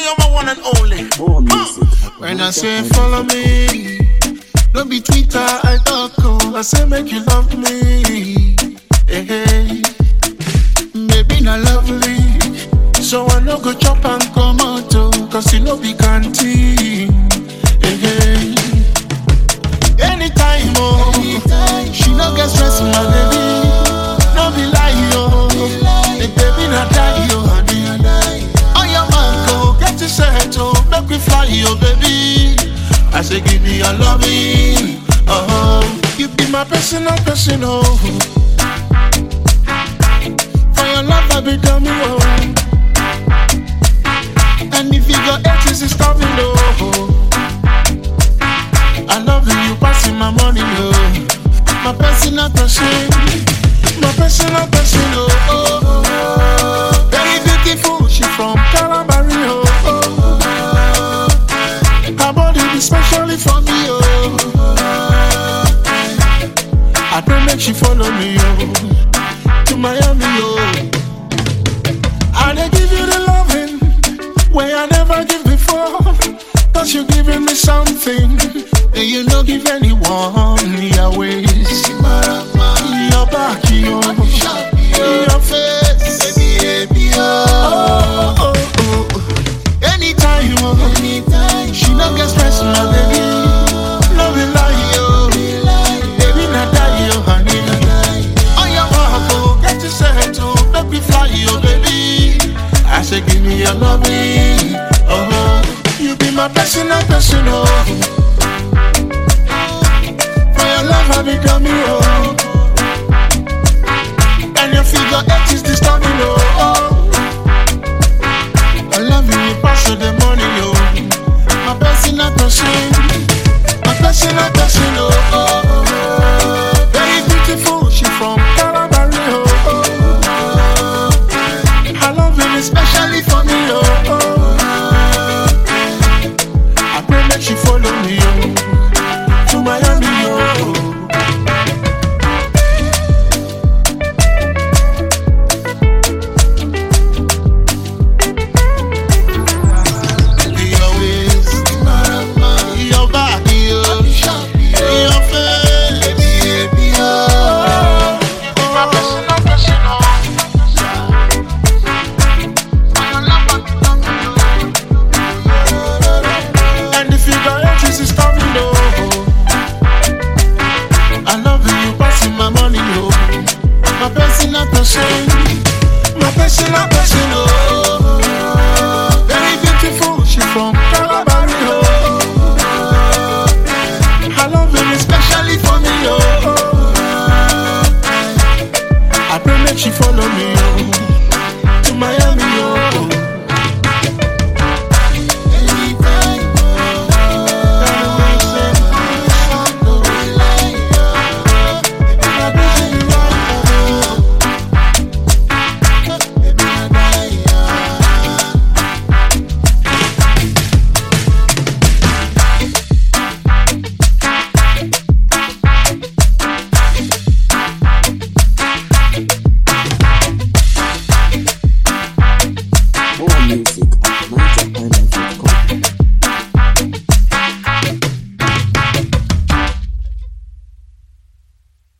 you're my one and only. More music. When I say follow me, don't be Twitter, I talk, oh. I say make you love me. Hey, hey. Baby, not lovely. So I no go chop and come out, oh. Cause you know be canteen. Hey, hey. Anytime, oh. She no get stress, my baby. No be lie, oh. The baby not die, oh, honey. On your man, go get it set, oh. Make we fly, oh, baby. I say, give me your loving. Oh, you be my personal person, oh. For your love, I be dummy, oh. And if you got edges, it's coming, oh. I love you, you passing my money, oh. My personal person, my personal person, oh. oh, oh. Very beautiful, she from Calabari, oh. oh. Her body be specially for me, oh. I pray make she follow me, oh. To Miami, oh. I dey give you the loving where I never give before. Cause you giving me something that you no give anyone. Your ways, your back, your, your face, oh, oh, oh, oh. Anytime, oh. she no get stress, my baby. No be lie, oh. Baby, not die, oh, honey. On your walk, oh, get to set, oh, make me fly, oh, baby. I say, give me your loving, oh, you be my personal person, oh. For your love, I become you, oh. And your figure eight is disturbing, oh. I love you, you pass all the money, oh. My personal person, my personal person, oh. oh, oh. Very beautiful, she from Calabari, oh. oh. I love you, especially for me, oh. oh. I pray that she follow me, oh. To Miami, oh. Your waist, your body, oh. your face, oh. My personal person, oh. And if you got edges, it's coming, oh. I love you, you passing my money, oh. My personal person, my personal person, oh. Very beautiful, she from Calabari, oh. I love you, especially for me, oh. I pray make she follow me, oh.